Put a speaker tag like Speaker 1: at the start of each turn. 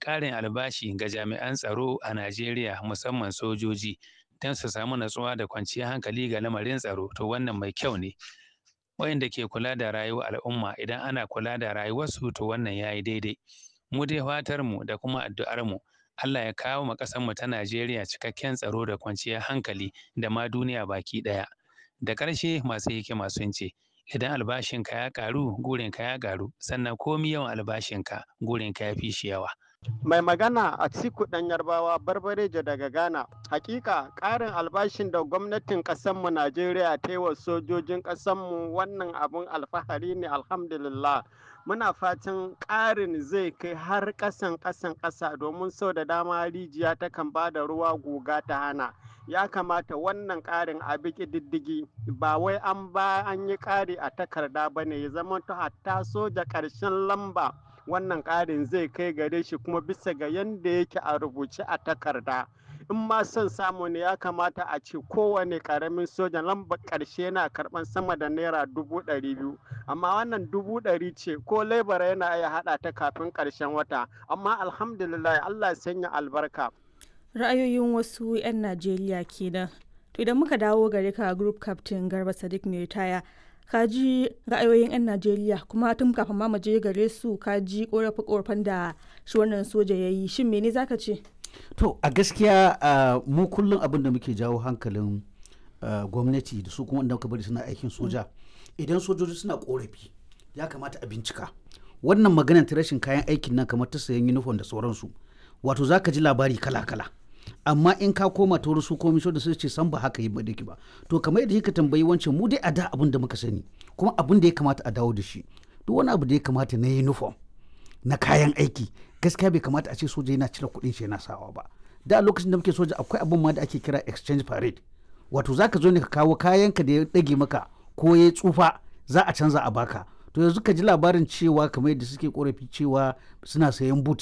Speaker 1: ƙarin albashi ga jami'an tsaro a Najeriya musamman sojoji don su samu natsuwa da kwanciyar hankali ga lamarin tsaro to wannan mai kyau ne wayanda ke kula da rayuwar al'umma idan ana kula da rayuwarsu to wannan yayi daidai mu dai fatar mu da kuma addu'ar mu Allah ya kawo ma ƙasar mu ta Najeriya cikakken tsaro da kwanciyar hankali da ma duniya baki ɗaya da ƙarshe masu hikima sun ce idan albashinka ya ƙaru gurinka ya ƙaru sannan komi yawan albashinka gurinka ya fi shi yawa
Speaker 2: mai magana a ciku ɗan yarbawa barbarejo daga ghana hakika ƙarin albashin da gwamnatin ƙasarmu najeriya ta yi wa sojojin ƙasarmu wannan abun alfahari ne alhamdulillah muna fatan ƙarin zai kai har ƙasan ƙasan ƙasa domin sau da dama rijiya takan ba da ruwa guga ta hana ya kamata wannan ƙarin a bi diddigi ba wai an ba an yi ƙari a takarda ba ne ya zama hatta soja ƙarshen lamba wannan ƙarin zai kai gare shi kuma bisa ga yadda yake a rubuce a takarda in ma son samu ne ya kamata a ce kowane ƙaramin soja lambar ƙarshe yana karɓar sama da naira dubu ɗari biyu amma wannan dubu ɗari ce ko lebara yana iya haɗa ta kafin ƙarshen wata amma alhamdulillah allah ya sanya albarka
Speaker 3: ra'ayoyin wasu 'yan najeriya kenan to idan muka dawo gare ka group captain garba sadiq mai ritaya ka ji ra'ayoyin 'yan najeriya kuma tun kafin ma je gare su ka ji korafe korafen da shi wannan soja ya yi shin mene zaka ce
Speaker 4: to a gaskiya mu kullum abin da muke jawo hankalin gwamnati da su kuma wanda muka bari suna aikin soja idan sojoji suna korafi ya kamata a bincika wannan maganar ta rashin kayan aikin nan kamar ta sayan uniform da sauransu wato zaka ji labari kala-kala amma in ka koma ta su komi da su ce san ba haka yi ba ba to kamar yadda kika tambayi wancan mu dai a da abin da muka sani kuma abin da ya kamata a dawo da shi duk wani abu da ya kamata na uniform na kayan aiki gaskiya bai kamata a ce soja yana cire kuɗin shi yana sawa ba da lokacin da muke soja akwai abin ma da ake kira exchange parade wato zaka zo ne ka kawo kayanka da ya dage maka ko ya tsufa za a canza a baka to yanzu ka ji labarin cewa kamar yadda suke korafi cewa suna sayan boot